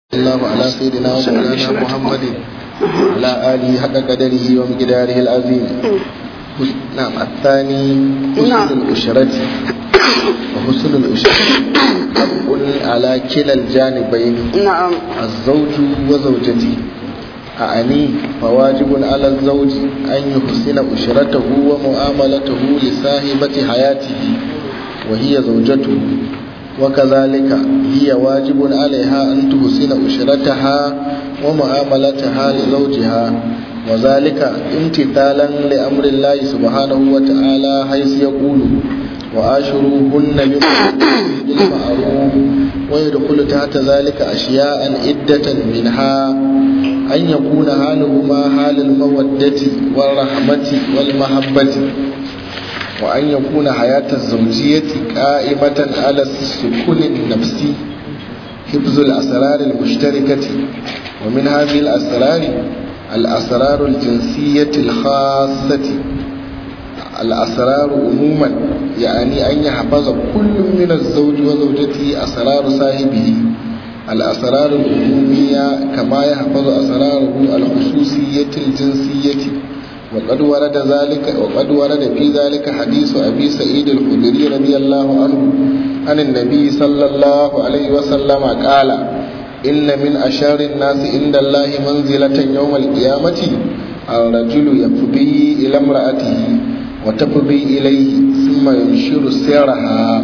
الله على سيدنا ومولانا محمد وعلى آله حق قدره ومقداره العظيم نعم الثاني حسن الأشرة وحسن الأشرة حق على كلا الجانبين نعم الزوج وزوجته أعني فواجب على الزوج أن يحسن أشرته ومعاملته لصاحبة حياته وهي زوجته وكذلك هي واجب عليها أن تحسن أشرتها ومعاملتها لزوجها وذلك امتثالا لأمر الله سبحانه وتعالى حيث يقول وآشروهن بالمعروف ويدخل تحت ذلك أشياء عدة منها أن يكون حالهما حال المودة والرحمة والمحبة وأن يكون حياة الزوجية قائمة على السكون النفسي حفظ الأسرار المشتركة ومن هذه الأسرار الأسرار الجنسية الخاصة الأسرار عموما يعني أن يحفظ كل من الزوج وزوجته أسرار صاحبه الأسرار العمومية كما يحفظ أسراره الخصوصية الجنسية وقد ورد ذلك وقد ورد في ذلك حديث ابي سعيد الخدري رضي الله عنه عن النبي صلى الله عليه وسلم قال ان من اشار الناس عند الله منزله يوم القيامه الرجل يفضي الى امراته وتفضي اليه ثم ينشر سيرها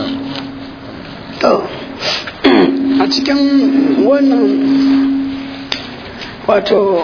to a cikin wannan wato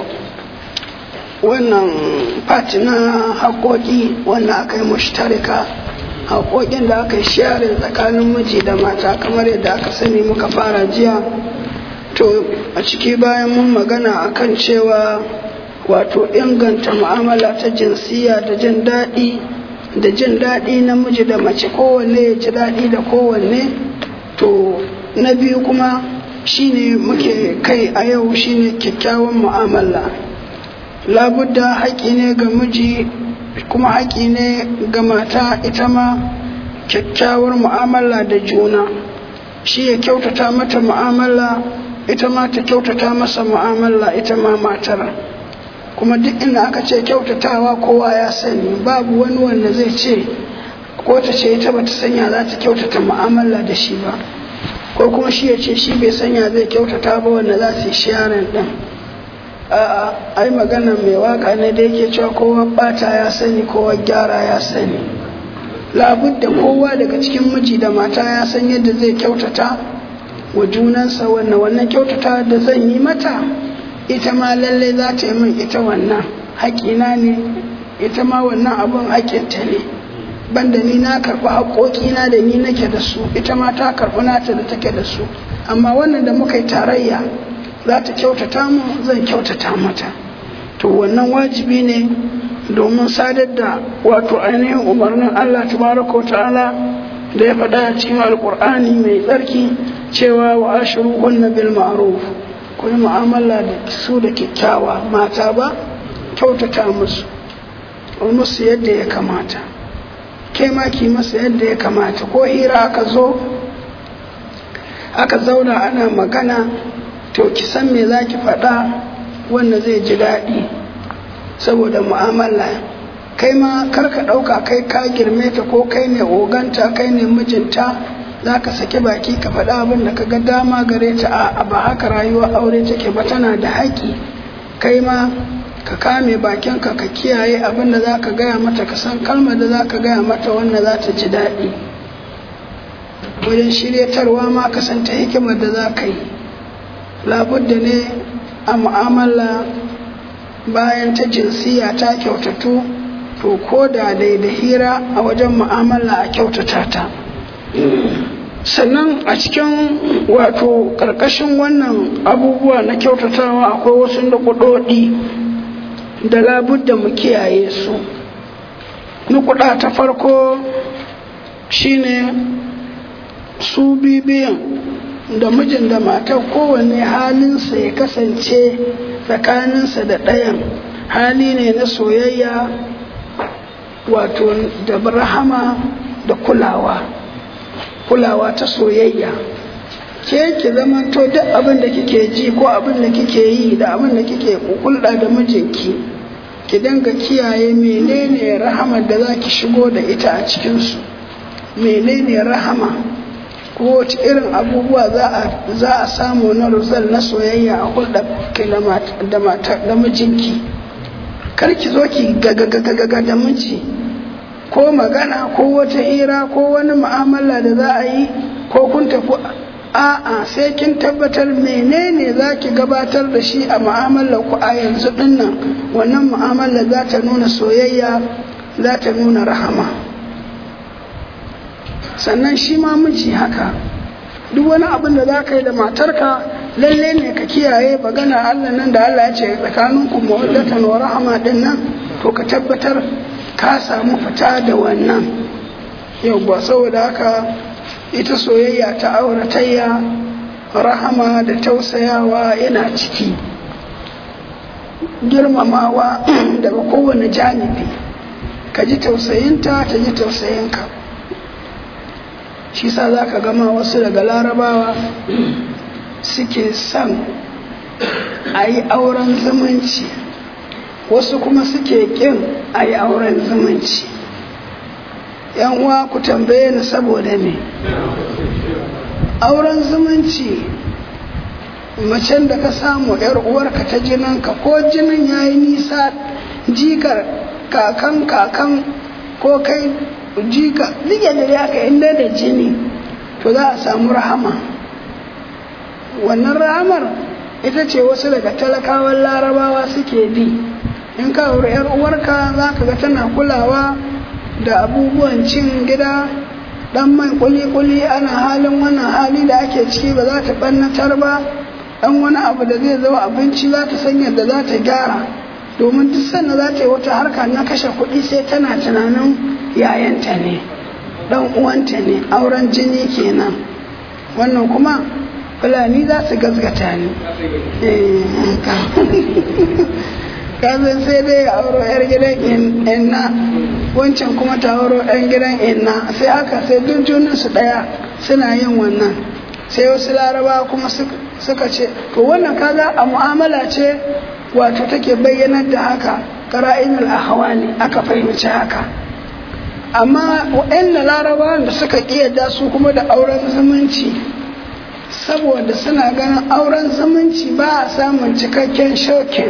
wannan fati na haƙoƙi wanda aka yi mushtarika haƙoƙin da aka yi sharing tsakanin miji da mata kamar yadda aka sani muka fara jiya to a ciki bayan mun magana akan cewa wato inganta mu'amala ta jinsiya da jin daɗi da jin daɗi na miji da mace kowanne ya ji daɗi da kowanne to na biyu kuma shine muke kai a yau shine kyakkyawan mu'amala labudda haƙi ne ga miji kuma haƙi ne ga mata ita ma kyakkyawar mu'amala da juna shi ya kyautata mata mu'amala ita ma ta kyautata masa mu'amala ita ma matar kuma duk inda aka ce kyautatawa kowa ya sani babu wani wanda zai ce ko ta ce ita bata sanya za ta kyautata mu'amala da shi ba ko kuma shi ya ce shi bai sanya zai kyautata ba wanda za su yi sharing din ai magana mai waka ne da yake cewa kowa bata ya sani kowa gyara ya sani labudda kowa daga cikin miji da mata ya san yadda zai kyautata wa junansa wannan wannan kyautata da zan yi mata ita ma lalle za ta yi min ita wannan haƙina ne ita ma wannan abun haƙinta ne banda ni na karɓi haƙoƙina da ni nake da su ita ma ta karɓi nata da take da su amma wannan da muka yi tarayya za ta kyautata mu zan kyautata mata to wannan wajibi ne domin sadar da wato ainihin umarnin Allah tabaraka wa ta'ala da ya faɗa a cikin alkur'ani mai tsarki cewa wa ashiru hunna bil ma'ruf ku yi mu'amala da su da kyakkyawa mata ba kyautata musu musu yadda ya kamata ke ma ki masa yadda ya kamata ko hira aka zo aka zauna ana magana to ki san me za ki faɗa wanda zai ji daɗi saboda mu'amala kai ma kar ka ɗauka kai ka girme ta ko kai ne oganta kai ne mijinta za ka saki baki ka faɗa abin da ka ga dama gare ta a ba haka rayuwa aure take ba tana da haƙi kai ma ka kame bakinka ka kiyaye abin da za ka gaya mata ka san kalmar da za ka gaya mata wanda za ta ji daɗi wajen shiryatarwa ma ka san ta hikimar da za ka yi labudda ne a mu'amala bayan ta jinsiya ta kyautatu to ko da dai da hira a wajen mu'amala a kyautata ta sannan a cikin wato ƙarƙashin wannan abubuwa na kyautatawa akwai wasu nukudodi da labudda mu kiyaye su nukuda ta farko shine su bibiyan da mijin da matar kowanne halinsa ya kasance tsakaninsa da ɗayan hali ne na soyayya wato da rahama da kulawa kulawa ta soyayya ke ki zama to duk abin da kike ji ko abin da kike yi da abin da kike hulɗa da mijinki ki dinga kiyaye menene rahamar da za ki shigo da ita a cikinsu menene rahama ko wace irin abubuwa za a samu na ruzal na soyayya a hulɗa da mijinki kar ki zo ki gagagagaga da miji ko magana ko wata hira ko wani mu'amala da za a yi ko kun tafi a'a sai kin tabbatar menene za ki gabatar da shi a mu'amalar ku a yanzu dinnan wannan mu'amala za ta nuna soyayya za ta nuna rahama sannan shi ma miji haka duk wani abin da za ka yi da matarka lalle ne ka kiyaye magana Allah nan da Allah ya ce tsakaninku mawaddatan wa rahama din nan to ka tabbatar ka samu fita da wannan yau ba saboda haka ita soyayya ta auratayya rahama da tausayawa yana ciki girmamawa daga kowane janibi ka ji tausayinta ta ji tausayinka shi sa za ka gama wasu daga larabawa suke son a yi auren zumunci wasu kuma suke ƙin a yi auren zumunci yan uwa ku tambaye ni saboda me auren zumunci macen da ka samu yar uwarka ta jininka ko jinin ya yi nisa jikar kakan kakan ko kai jika duk da ya ka inda da jini to za a samu rahama wannan rahamar ita ce wasu daga talakawan larabawa suke bi in ka auri yar uwarka za ka ga tana kulawa da abubuwan cin gida dan mai kuli-kuli ana halin wannan hali da ake ciki ba za ta ɓannatar ba dan wani abu da zai zama abinci za ta san yadda za ta gyara domin duk sanda za ta yi wata harka na kashe kuɗi sai tana tunanin yayanta ne dan uwanta ne auren jini kenan wannan kuma fulani za su gazgata ne kazan sai dai ya auro 'yar gidan inna wancan kuma ta auro 'yan gidan inna sai haka sai duk junansu ɗaya suna yin wannan sai wasu laraba kuma suka ce to wannan kaga a mu'amala ce wato take bayyanar da haka qara'inul ahwali aka fahimci haka amma wa'anda laraba da suka kiyarda su kuma da auren zumunci saboda suna ganin auren zumunci ba a samun cikakken shokin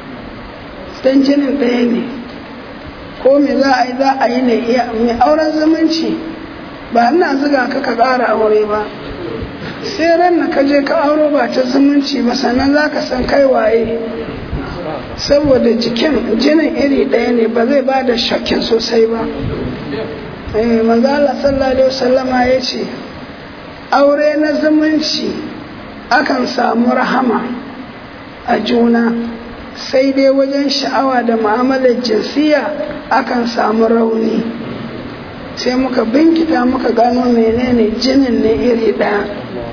don jinin ɗaya ne ko me za a yi za a yi ne mai auren zumunci ba ina zuga ka ka ƙara aure ba sai ran na kaje ka auro ba ta zumunci ba sannan za ka san kai waye saboda jikin jinin iri ɗaya ne ba zai ba da shakkin sosai ba manzo Allah sallallahu alaihi wasallama ya ce aure na zumunci akan samu rahama a juna sai dai wajen sha'awa da mu'amalar jinsiya akan samu rauni sai muka binkita muka gano menene jinin ne iri ɗaya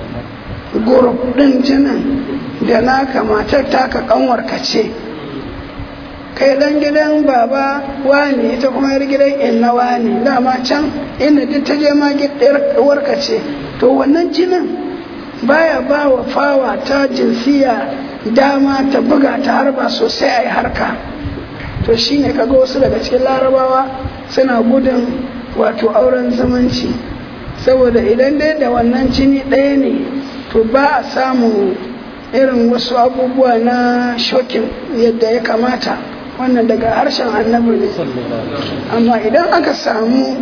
gurub ɗin jinin da naka matar taka kanwarka ce kai dan gidan baba wani ita kuma yar gidan inna wani dama can inda duk ta je ma warka ce to wannan jinin baya ba wa fawa ta jinsiya dama ta buga ta harba sosai a yi harka to shine kaga wasu daga cikin larabawa suna gudun wato auren zumunci saboda idan dai da wannan jini ɗaya ne to ba a samu irin wasu abubuwa na shokin yadda ya kamata wannan daga harshen annabi ne amma idan aka samu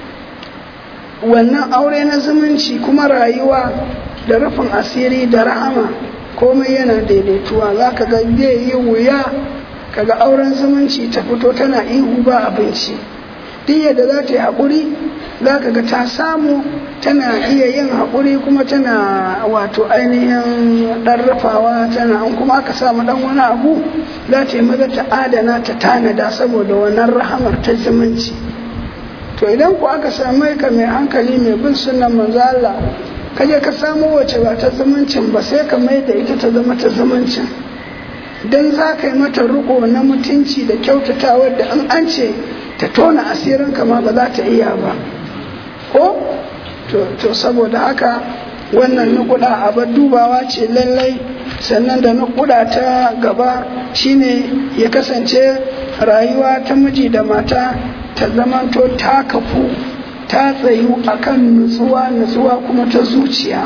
wannan aure na zumunci kuma rayuwa da rufin asiri da rahama komai yana daidaituwa za ka ga zai yi wuya kaga auren zumunci ta fito tana ihu ba abinci duk yadda za ta yi haƙuri za ka ga ta samu tana iya yin haƙuri kuma tana wato ainihin ɗan rufawa tana an kuma aka samu ɗan wani abu za ta yi maza ta adana ta tanada saboda wannan rahamar ta zumunci to idan ku aka samu ka mai hankali mai bin sunan manzo Allah kaje ka samu wace ba ta zumuncin ba sai ka mai da ita ta zama ta zumuncin dan za ka yi mata riko na mutunci da kyautatawa da an an ce ta tona asirin kama ba za ta iya ba ko to saboda haka wannan nukuda abar dubawa ce lallai sannan da nukuda ta gaba shine ya kasance rayuwa ta miji da mata ta zamanto ta kafu ta tsayu akan nutsuwa nutsuwa kuma ta zuciya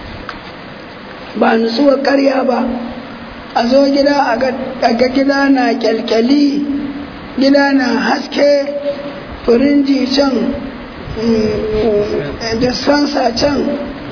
ba nutsuwar karya ba a zo gida a ga gida na kyalkyali gida na haske firinji can dispenser can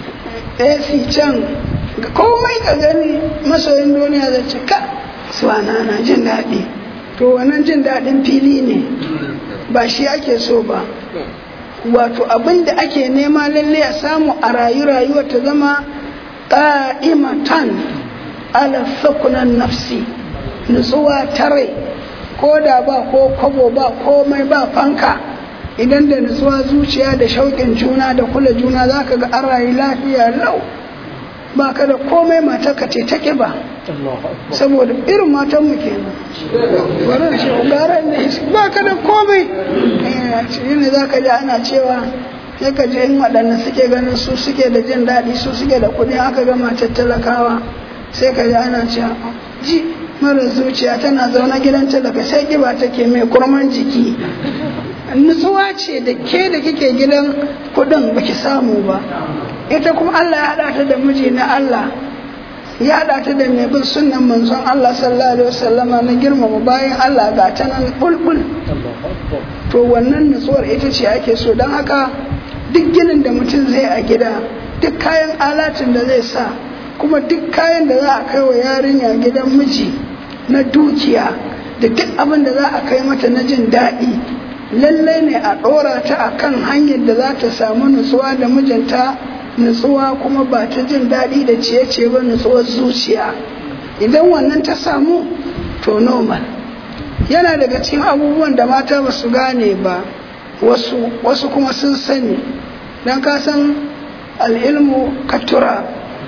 AC can komai ka gani masoyin duniya zai ce ka suwana na jin daɗi to wannan jin daɗin fili ne ba shi ake so ba wato abin da ake nema lalle a samu a rayu rayuwa ta zama ƙa'imatan ala sakunan nafsi nutsuwa ta rai ko da ba ko kwabo ba komai ba fanka idan da nutsuwa zuciya da shauƙin juna da kula juna za ka ga an rayu lafiya lau ba ka da komai mata ka ce ta ƙiba saboda irin matan mu kenan bari shi gara ne ba ka da komai shi ne za ka ji ana cewa sai ka je in waɗanda suke ganin su suke da jin daɗi su suke da kuɗi aka ga matar talakawa sai ka ji ana cewa ji mara zuciya tana zaune gidan talaka sai ƙiba take mai kurman jiki nutsuwa ce da ke da kike gidan kuɗin baki samu ba ita kuma Allah ya haɗa ta da miji na Allah ya haɗa ta da mai bin sunnan manzon Allah sallallahu alaihi wasallama na girmama bayan Allah ga ta nan bulbul to wannan nutsuwar ita ce ake so don haka duk ginin da mutum zai a gida duk kayan alatin da zai sa kuma duk kayan da za a kai wa yarinya gidan miji na dukiya da duk abin da za a kai mata na jin daɗi lallai ne a ɗora ta a kan hanyar da za ta samu nutsuwa da mijinta nutsuwa kuma ba ta jin daɗi da ciye-ciye ba nutsuwar zuciya idan wannan ta samu to normal yana daga cikin abubuwan da mata ba su gane ba wasu wasu kuma sun sani don ka san al'ilmu katura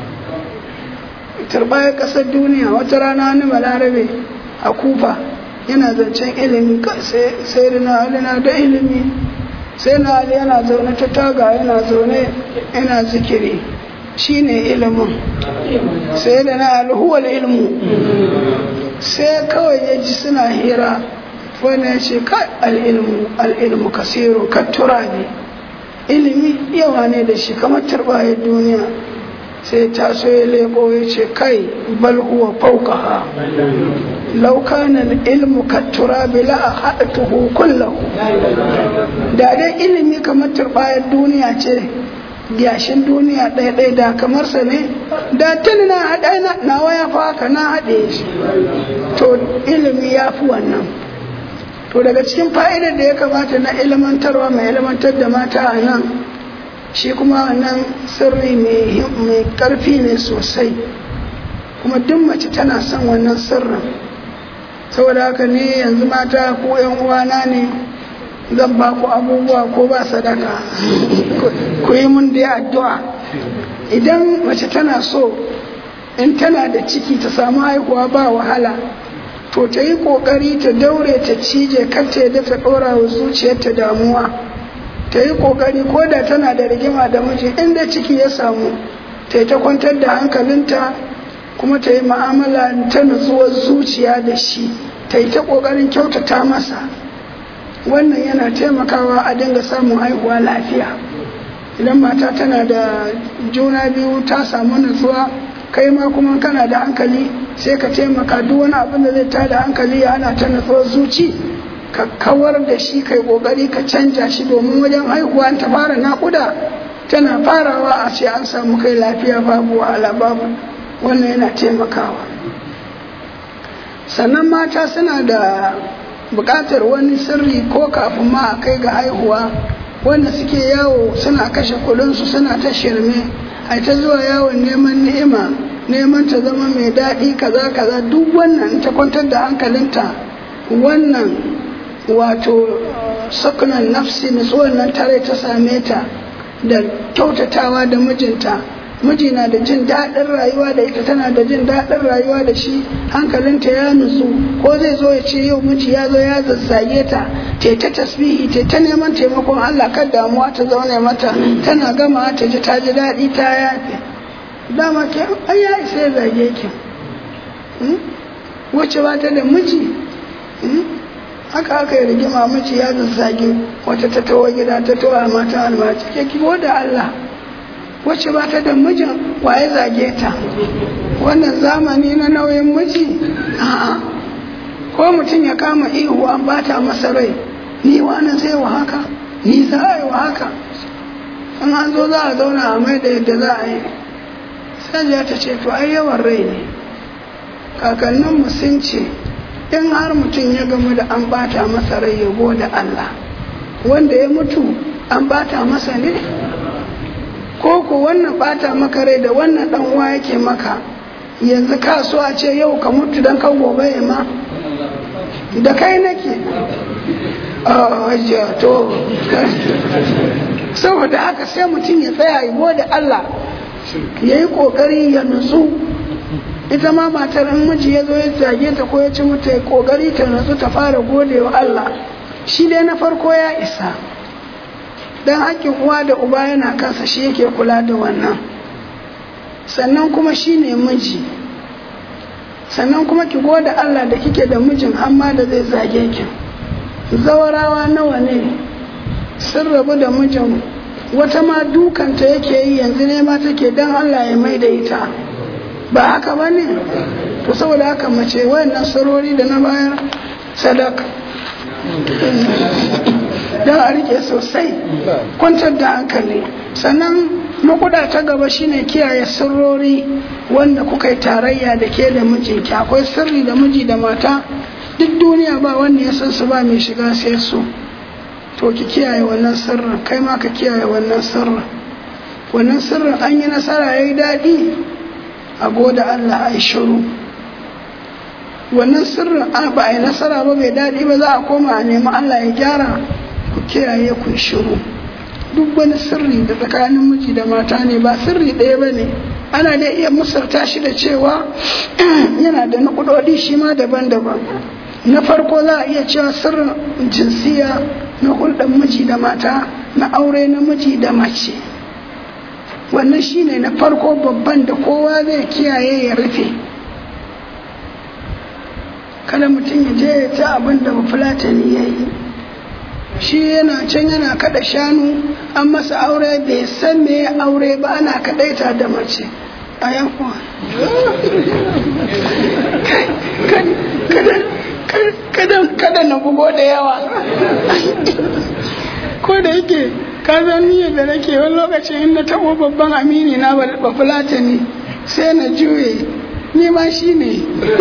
turbayar ƙasar duniya wata rana wani balarabe a kufa yana zancen ilimi sai rina na da ilimi sai na ali yana zaune ta taga yana zaune yana zikiri shine ilimin sai da na alhuwal ilmu sai kawai ya ji suna hira wani ya ce kai al'ilmu al'ilmu kasiru kattura ne ilimi yawa ne da shi kamar turbayar duniya sai ta so ya leko ya ce kai bal huwa fauqaha law kana al-ilmu katturabi la ahatuhu kullahu da dai ilimi kamar turbayar duniya ce gyashin duniya ɗaya ɗaya da kamar sa ne da tuni na haɗa na waya fa haka na haɗe shi to ilimi ya fi wannan to daga cikin fa'idar da ya kamata na ilmantarwa mai ilmantar da mata a nan shi kuma wannan sirri mai ƙarfi ne sosai kuma duk mace tana son wannan sirrin saboda haka ne yanzu mata ko yan uwana ne zan ba ku abubuwa ko ba sadaka ku yi mun dai addu'a idan mace tana so in tana da ciki ta samu haihuwa ba wahala to ta yi ƙoƙari ta daure ta cije kar ta yadda ta ɗora wa zuciyarta damuwa ta yi ƙoƙari ko da tana da rigima da miji inda ciki ya samu ta yi ta kwantar da hankalinta kuma ta yi ma'amala ta nutsuwar zuciya da shi ta yi ta ƙoƙarin kyautata masa wannan yana taimakawa a dinga samun haihuwa lafiya idan mata tana da juna biyu ta samu nutsuwa kai ma kuma kana da hankali sai ka taimaka duk wani abin da zai tada hankali ya ana ta nutsuwar zuci ka kawar da shi kai kokari ka canja shi domin wajen haihuwa ta fara naƙuda tana farawa a ce an samu kai lafiya babu wahala babu wannan yana taimakawa sannan mata suna da buƙatar wani sirri ko kafin ma a kai ga haihuwa wanda suke yawo suna kashe kuɗinsu suna ta shirme a ta zuwa yawon neman ni'ima neman ta zama mai daɗi kaza kaza duk wannan ta kwantar da hankalinta wannan wato sakunan nafsi nutsuwar nan tare ta same ta da kyautatawa da mijinta miji na da jin daɗin rayuwa da ita tana da jin daɗin rayuwa da shi hankalinta ya nutsu ko zai zo ya ce yau miji ya zo ya zazzage ta te ta tasbihi te ta neman taimakon Allah kan damuwa ta zaune mata tana gama ta ji ta ji daɗi ta yafe dama ke ai ya isa ya zage ki wacce ba ta da miji haka aka yi rigima miji ya zazzage wata ta tawo gida ta tawo a mata almaci ke kiwo da Allah wacce ba ta da mijin waye zage ta wannan zamani na nauyin miji a'a ko mutum ya kama ihu an bata masa rai ni wani zai wa haka ni za a yi wa haka in an zo za a zauna a mai da yadda za a yi sai ta ce to ai yawan rai ne kakanninmu sun ce in har mutum ya gamu da an bata masa rai ya da Allah wanda ya mutu an bata masa ne ko ko wannan bata maka rai da wannan dan uwa yake maka yanzu ka so a ce yau ka mutu dan kan gobe ya ma da kai nake a to saboda haka sai mutum ya tsaya ya da Allah ya yi kokari ya nutsu ita ma matar in miji ya zo ya zage ta ko ya ci mata ya kokari ta nutsu ta fara gode wa Allah shi dai na farko ya isa dan hakkin uwa da uba yana kansa shi yake kula da wannan sannan kuma shi ne miji sannan kuma ki gode Allah da kike da mijin amma da zai zage ki zawarawa nawa ne sun rabu da mijin wata ma dukanta yake yi yanzu ne ma take dan Allah ya mai da ita ba haka ba ne to saboda haka mace wayannan sarori da na bayar sadaka don a rike sosai kwantar da hankali sannan makuda ta gaba shine kiyaye sirrori wanda kuka yi tarayya da ke da mijinki akwai sirri da miji da mata duk duniya ba wanda ya san su ba mai shiga sai su to ki kiyaye wannan sirrin kai ma ka kiyaye wannan sirrin wannan sirrin an yi nasara ya yi daɗi a goda Allah a shiru wannan sirrin ba a yi nasara ba bai daɗi ba za a koma a nemi Allah ya gyara ku kiyaye ku shiru duk wani sirri da tsakanin miji da mata ne ba sirri ɗaya ba ne ana da iya musarta shi da cewa yana da nukudodi shi ma daban-daban na farko za a iya cewa sirrin jinsiya na hulɗar miji da mata na aure na miji da mace wannan shine na farko babban da kowa zai kiyaye ya rufe kada mutum ya je ya ta abin da bafulatani ya yi shi yana can yana kada shanu an masa aure bai san me aure ba ana kadaita da mace a yankuwa kada na bugo da yawa ko da yake ka san niyyar da nake wani lokacin inda taɓo babban amini na ba fulatani sai na juye ni ma shi ne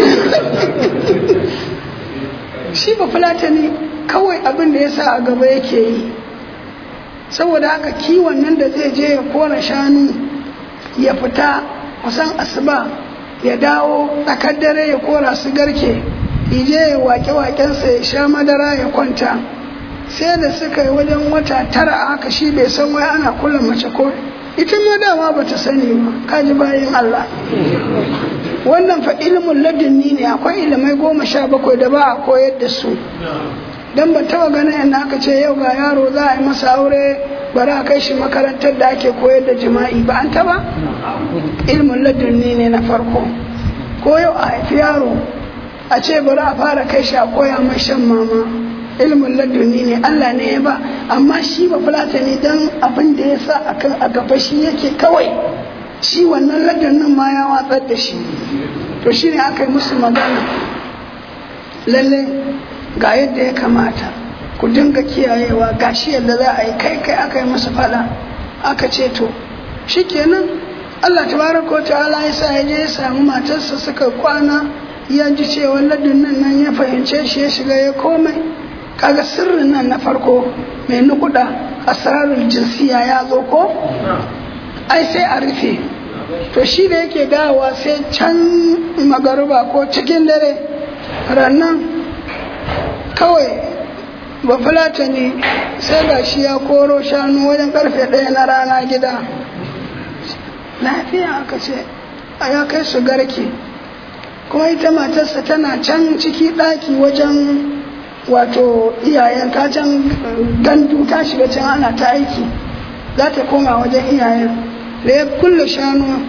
shi ba fulatani kawai abin da ya sa a gaba yake yi saboda haka kiwon nan da zai je ya kora shanu ya fita kusan asuba ya dawo tsakar dare ya kora su garke ije ya wake-wakensa ya sha madara ya kwanta sai da suka yi wajen wata tara a haka shi bai san wai ana kula mace ko ita ma dama ba ta sani ba kaji bayan Allah wannan fa ilimin ladunni ne akwai ilimai goma sha bakwai da ba a koyar da su don ban taba ganin yadda aka ce yau ga yaro za a yi masa aure bari a kai shi makarantar da ake koyar da jima'i ba an taba ilimin ladunni ne na farko ko yau a haifi yaro a ce bari a fara kai shi a koya mai shan mama ilimin laduni ne Allah ne ya ba amma shi ba fulata ne don abin da ya sa akan a gaba shi yake kawai shi wannan ladunin ma ya watsar da shi to shi ne aka yi musu magana lalle ga yadda ya kamata ku dinga kiyayewa ga shi yadda za a yi kai kai aka yi musu fada aka ce to shikenan Allah tabaraka wa ta'ala ya sa ya je ya samu matarsa suka kwana ya ji cewa ladunin nan ya fahimce shi ya shiga ya komai kaga sirrin nan na farko mai nukuda asrarul jinsiya ya zo ko ai sai a rufe to shi da yake dawowa sai can magaruba ko cikin dare rannan kawai ba fulata ne sai ga shi ya koro shanu wajen karfe ɗaya na rana gida lafiya aka ce a ya kai su garke kuma ita matarsa tana can ciki ɗaki wajen wato iyayen ta can gandu ta shiga can ana ta aiki za ta koma wajen iyayen da ya kulle shanu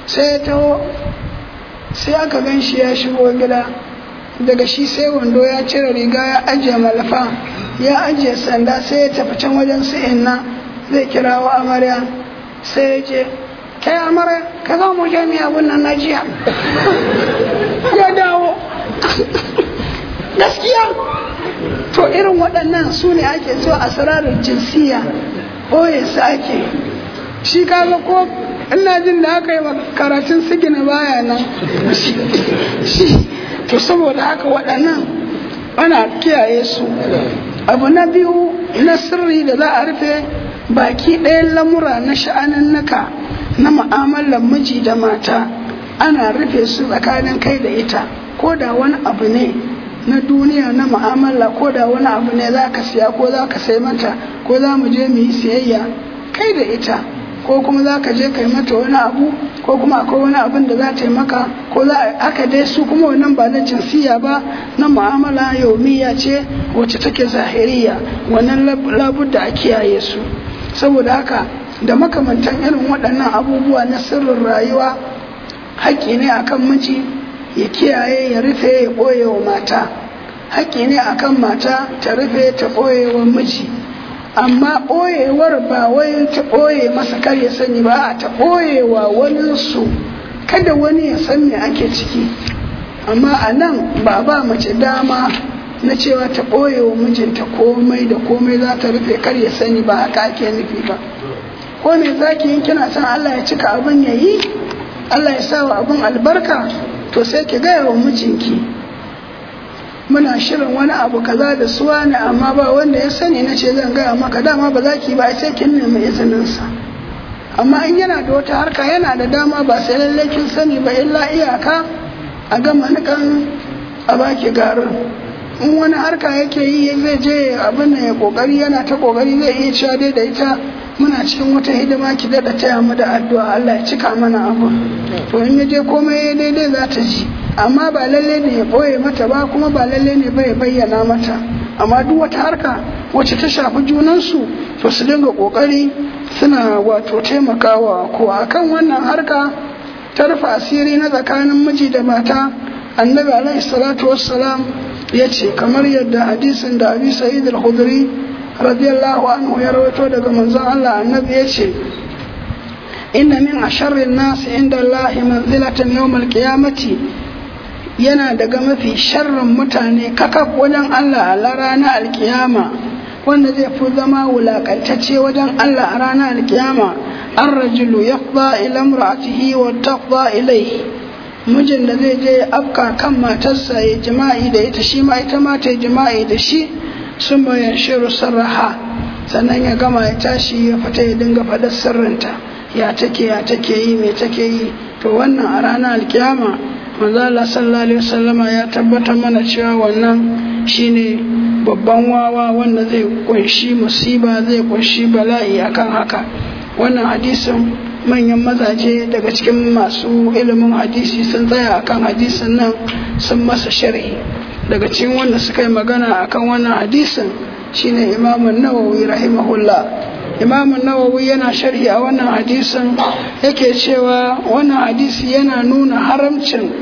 sai ya taho sai aka gan shi ya shigo gida daga shi sai wando ya cire riga ya ajiye malafa ya ajiye sanda sai ya tafi can wajen su inna zai kira wa amarya sai ya ce kai amarya ka za mu je miya abin nan na jiya ya dawo gaskiya to irin waɗannan su ne ake so a sararin jinsiya ɓoye su ake shi kaga ko ina jin da aka yi karatun sigina baya nan to saboda haka waɗannan ana kiyaye su abu na biyu na sirri da za a rufe baki ɗayan lamura na sha'anin naka na mu'amalar miji da mata ana rufe su tsakanin kai da ita ko da wani abu ne na duniya na mu'amala ko da wani abu ne za ka siya ko za ka sai mata ko za mu je mu yi siyayya kai da ita ko kuma za ka je kai mata wani abu ko kuma akwai wani abin da za ta yi maka ko za aka dai su kuma wannan ba na jinsiya ba na mu'amala yaumiya ce wacce take zahiriya wannan labudda a kiyaye su saboda haka da makamantan irin waɗannan abubuwa na sirrin rayuwa haƙƙi ne akan miji ya kiyaye ya rufe ya ɓoye wa mata haƙƙi ne akan mata ta rufe ta ɓoye wa miji amma ɓoyewar ba wai ta ɓoye masa kar ya sani ba ta ɓoye wa waninsu kada wani ya san me ake ciki amma a nan ba ba mace dama na cewa ta ɓoye wa mijinta komai da komai za ta rufe kar ya sani ba haka ake nufi ba ko me zaki yin kina son Allah ya cika abin ya yi Allah ya sa wa abin albarka to sai ki gaya wa mijinki muna shirin wani abu kaza da suwa ne amma ba wanda ya sani na ce zan gaya maka dama ba za ki ba sai kin nemi izininsa amma in yana da wata harka yana da dama ba sai lallai kin sani ba illa iyaka a gama nikan a baki garin in wani harka yake yi zai je abin da ya kokari yana ta kokari zai iya cewa dai da ita muna cikin wata hidima ki daɗa taya mu da addu'a Allah ya cika mana abu to in ya je komai daidai za ta ji amma ba lalle ne ya ɓoye mata ba kuma ba lalle ne bai bayyana mata amma duk wata harka wacce ta shafi junansu to su dinga ƙoƙari suna wato taimakawa ko akan wannan harka ta rufe asiri na tsakanin miji da mata annabi alaihi salatu wassalam ya ce kamar yadda hadisin da abi sa'id al-khudri radiyallahu anhu ya rawaito daga manzon Allah annabi ya ce inna min asharrin nas inda Allah manzilatan yawm al-qiyamati yana daga mafi sharrin mutane kakaf wajen Allah a ranar alkiyama wanda zai fi zama wulakantacce wajen Allah a ranar alkiyama an rajulu yaqda ila imra'atihi wa taqda ilayhi mijin da zai je afka kan matarsa ya jima'i da ita shi ma ita ma ta jima'i da shi sun bayan shiru sarraha sannan ya gama ya tashi ya fita ya dinga faɗar sirrinta ya take ya take yi me take yi to wannan a ranar alkiyama manzo Allah sallallahu alaihi wasallama ya tabbatar mana cewa wannan shine babban wawa wanda zai kunshi musiba zai kunshi bala'i akan haka wannan hadisin manyan mazaje daga cikin masu ilimin hadisi sun tsaya akan hadisin nan sun masa sharhi daga cikin wanda suka yi magana akan wannan hadisin shine imamun nawawi rahimahullah imamun nawawi yana sharhi a wannan hadisin yake cewa wannan hadisi yana nuna haramcin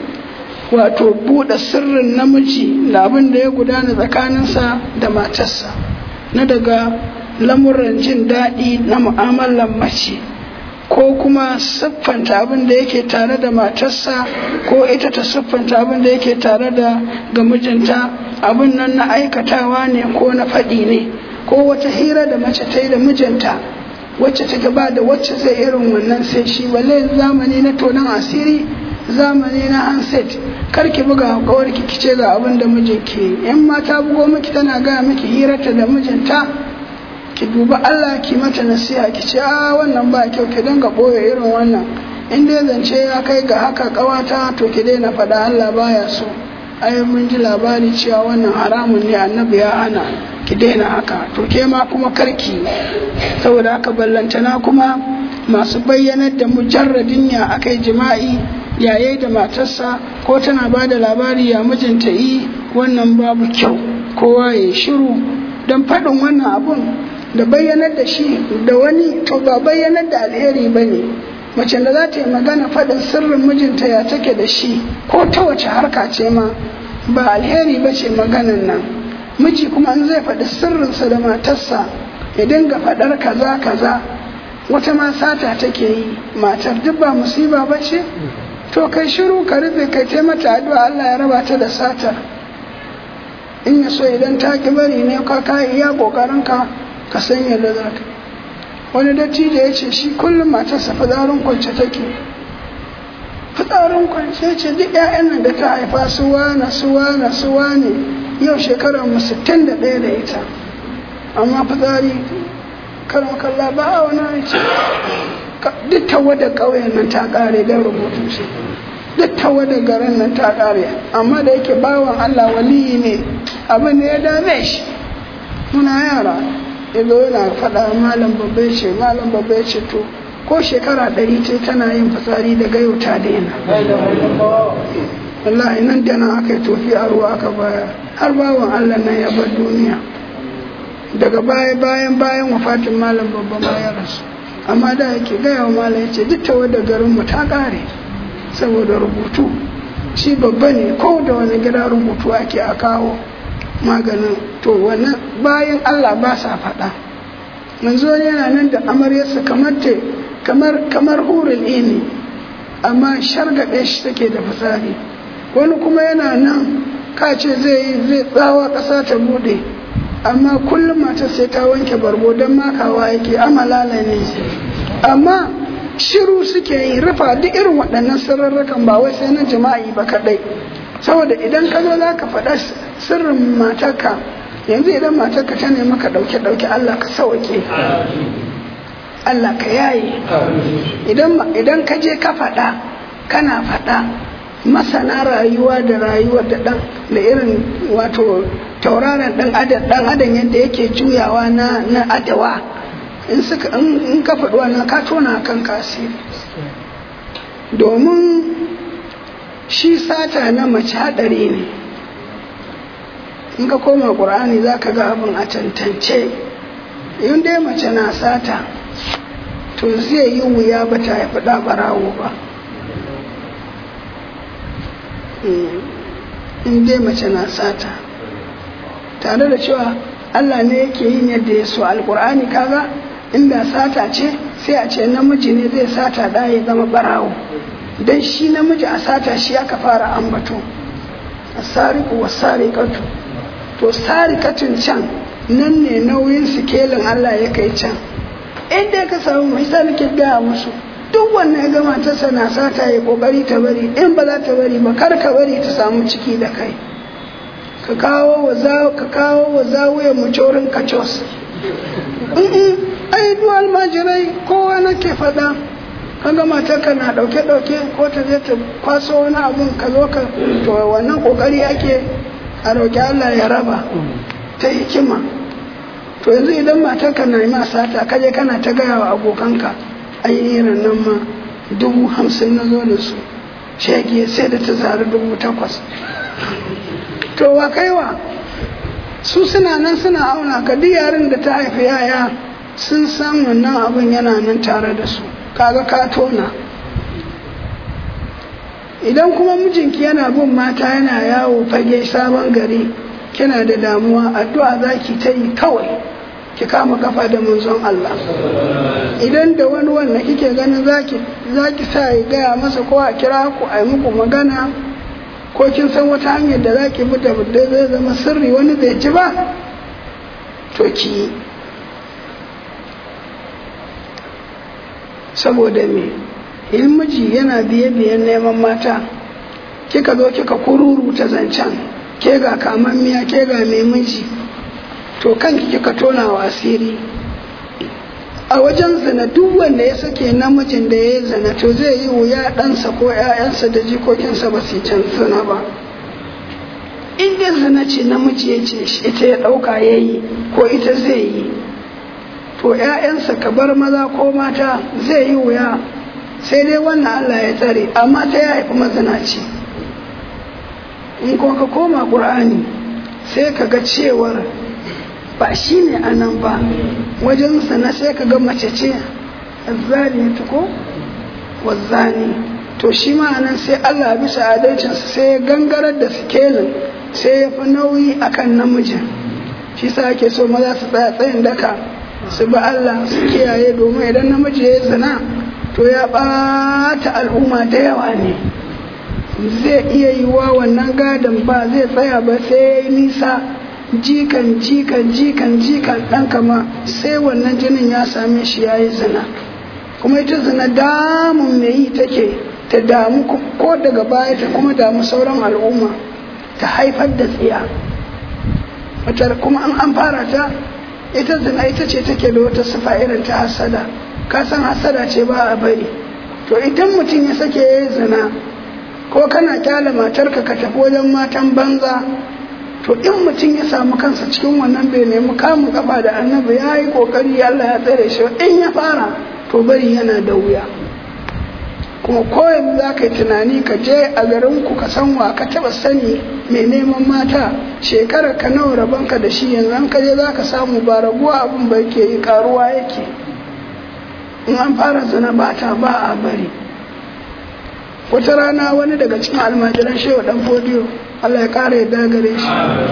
wato buɗe sirrin namiji da abin da ya gudana tsakaninsa da matarsa na daga lamuran jin daɗi na mu'amalar mace ko kuma siffanta abin da yake tare da matarsa ko ita ta siffanta abin da yake tare da ga mijinta abin nan na aikatawa ne ko na faɗi ne ko wata hira da mace ta yi da mijinta wacce ta gaba da wacce zai irin wannan sai shi balle zamani na tonon asiri zamani na handset kar ki buga kawar ki kice ga abin da mijinki in ma ta bugo miki tana gaya miki hirarta da mijinta ki duba Allah ki mata nasiha ki ce a wannan ba kyau ki dinga boye irin wannan in dai zance ya kai ga haka kawata to ki daina faɗa Allah baya so ai mun ji labari cewa wannan haramun ne annabi ya hana ki daina haka to ke ma kuma karki saboda haka ballantana kuma masu bayyanar da mujarradin ya akai jima'i yaye da matarsa ko tana ba da labari ya mijinta yi wannan babu kyau kowa ya shiru don faɗin wannan abun da bayyanar da shi da wani to ba bayyanar da alheri ba ne mace da za ta yi magana faɗin sirrin mijinta ya take da shi ko ta wace harka ce ma ba alheri ba ce maganan nan miji kuma in zai faɗi sirrinsa da matarsa ya dinga faɗar kaza kaza wata ma sata take yi matar duk ba musiba ba ce to kai shiru ka rufe kai ta mata addu'a Allah ya raba ta da satar in ya so idan ta ki bari ne ka ka iya kokarin ka ka san yadda za ka wani dattijo ya ce shi kullum matarsa fitsarin kwance take fitsarin kwance ce duk 'ya'yan nan da ta haifa su wane su wane su wane yau shekarar mu 61 da ita amma fitsari karon kalla ba a wani ce duk tawada ƙauyen nan ta ƙare don rubutu shi duk tawada garin nan ta ƙare amma da yake bawan Allah waliyi ne abin da ya dame shi muna yara yazo yana faɗa malam babba ya ce malam babba ya ce to ko shekara ɗari ce tana yin fitsari daga yau ta daina wallahi nan da nan aka yi tofi a ruwa aka baya har bawan Allah nan ya bar duniya daga baya bayan bayan wafatin malam babba ma ya rasu amma da yake gaya wa malam ya ce duk ta wadda garinmu ta ƙare saboda rubutu shi babba ne ko da wani gida rubutu ake a kawo maganin to wannan bayan Allah ba sa faɗa manzo yana nan da amaryarsa kamar te kamar kamar hurul ini amma shargaɗe shi take da fitsari wani kuma yana nan ka ce zai yi zai tsawa ƙasa ta bude amma kullum matar sai ta wanke bargo don makawa yake amalala ne amma shiru suke yi rufa duk irin waɗannan sirrarrakan ba wai sai na jima'i ba kaɗai saboda idan ka zo za ka faɗa sirrin matarka yanzu idan matarka ta nemi ka ɗauke ɗauke Allah ka sauke Allah ka yaye idan ka je ka faɗa kana faɗa masana rayuwa da rayuwa da ɗan da irin wato tauraron ɗan adam ɗan adam yadda yake juyawa na na adawa in suka in ka faɗi wannan ka tona kan kasiri domin shi sata na mace haɗari ne in ka koma ƙur'ani za ka ga abin a tantance in dai mace na sata to zai yi wuya ba ta haifi ɗa ɓarawo ba in dai mace na sata tare da cewa Allah ne yake yin yadda ya so alkur'ani kaga inda sata ce sai a ce namiji ne zai sata da ya zama barawo dan shi namiji a sata shi aka fara ambato asariku wasariqatu to sarikatun can nan ne nauyin sikelin Allah ya kai can inda ka samu mai sa nake gaya musu duk wannan ya gama ta sana sata ya kokari ta bari in ba za ta bari ba kar ka bari ta samu ciki da kai ka kawo wa za ka kawo wa zawuyan mucorin kacos ai duk almajirai kowa nake faɗa ka ga matarka na ɗauke ɗauke ko ta je ta kwaso wani abun ka zo ka to wannan kokari ake a roƙi Allah ya raba ta hikima to yanzu idan matarka na yi ma sata kaje kana ta gaya wa abokanka ai irin nan ma dubu hamsin na zo da su shege sai da ta zari dubu takwas to wa kaiwa su suna nan suna auna ka duk yarin da ta haifi yaya sun san wannan abin yana nan tare da su kaga ka tona idan kuma mijinki yana bin mata yana yawo fage sabon gari kina da damuwa addu'a zaki ta yi kawai ki kama kafa da manzon Allah idan da wani wanda kike ganin zaki zaki sa ya gaya masa ko a kira ku a yi muku magana ko kin san wata hanyar da zaki bi da zai zama sirri wani bai ji ba to ki saboda me in miji yana biye biyen neman mata kika zo kika kururu ta zancen ke ga kamammiya ke ga mai miji to kanki kika tona wa asiri a wajen zina duk wanda ya sake namijin da ya yi zina to zai yi wuya ɗansa ko ‘ya'yansa da jikokinsa ba su can zina ba in dai zina ce namiji ya ce ita ya ɗauka ya yi ko ita zai yi to ‘ya'yansa ka bar maza ko mata zai yi wuya sai dai wannan Allah ya tsare amma ta ya haifi mazinaci in kuma ka koma ƙur'ani sai ka ga cewar ba shi ne a nan ba wajen sana sai ka ga mace ce zaliyatu ko wazzani to shi ma'anan sai Allah bisa adalcinsa sai ya gangarar da sikelin sai ya fi nauyi akan namijin shi sa ake so maza su tsaya tsayin daka su bi Allah su kiyaye domin idan namiji ya yi zina to ya ɓata al'umma da yawa ne zai iya yi wa wannan gadon ba zai tsaya ba sai ya yi nisa jikan jikan jikan jikan ɗan kama sai wannan jinin ya same shi ya yi zina kuma ita zina damun mai yi take ta damu ko daga baya ta kuma damu sauran al'umma ta haifar da tsiya kuma an an fara ta ita zina ita ce take da wata sifa irin ta hasada ka san hasada ce ba a bari to idan mutum ya sake ya yi zina ko kana kyala matarka ka tafi wajen matan banza to in mutum ya samu kansa cikin wannan bai nemi kamun kafa da annabi ya yi kokari Allah ya tsare shi in ya fara to bari yana da wuya kuma koyan za ka yi tunani ka je a garin ku ka san wa ka taba sani mai neman mata shekarar ka nawa rabonka da shi yanzu an ka je za ka samu ba raguwa abin ba yake yi karuwa yake in an fara zina ba ta ba a bari wata rana wani daga cikin almajiran shehu dan fodiyo Allah ya kara yadda gare shi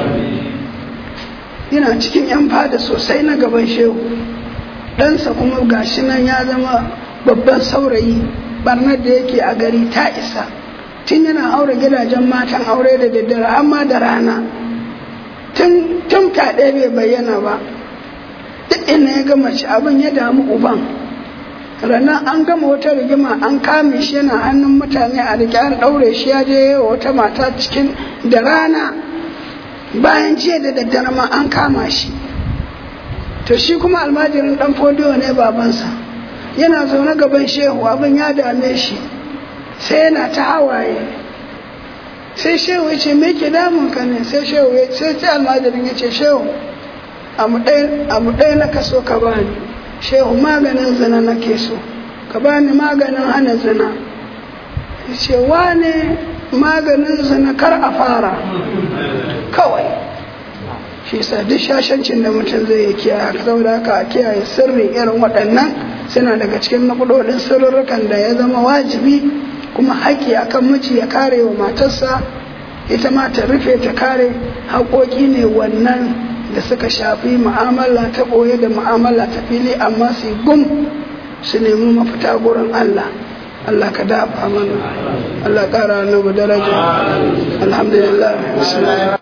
yana cikin yan fada sosai na gaban shehu ɗansa kuma gashi nan ya zama babban saurayi barnar da yake a gari ta isa tun yana aure gidajen matan aure da daddare amma da rana tun kaɗe bai bayyana ba duk ina ya gama ci abin ya damu uban rana an gama wata rigima an kame shi yana hannun mutane a rike an ɗaure shi ya je wata mata cikin da rana bayan jiya da daddare ma an kama shi to shi kuma almajirin dan fodiyo ne babansa yana zaune gaban shehu abin ya dame shi sai yana ta hawaye sai shehu ya ce me ke damun ka ne sai shehu ya sai ta almajirin ya ce shehu abu ɗaya na kaso ka bani shehu maganin zina nake so ka bani maganin hana zina ya ce wane maganin zina kar a fara kawai shi sa duk shashancin da mutum zai yi kiyaye saboda haka a kiyaye sirri irin waɗannan suna daga cikin nakudodin sirrukan da ya zama wajibi kuma haƙƙi akan miji ya kare wa matarsa ita ma ta rufe ta kare haƙoƙi ne wannan da suka shafi mu'amala ta ɓoye da mu'amala ta fili amma su gum su nemi mafita gurin Allah Allah ka dafa mana Allah ƙara annabi daraja alhamdulillah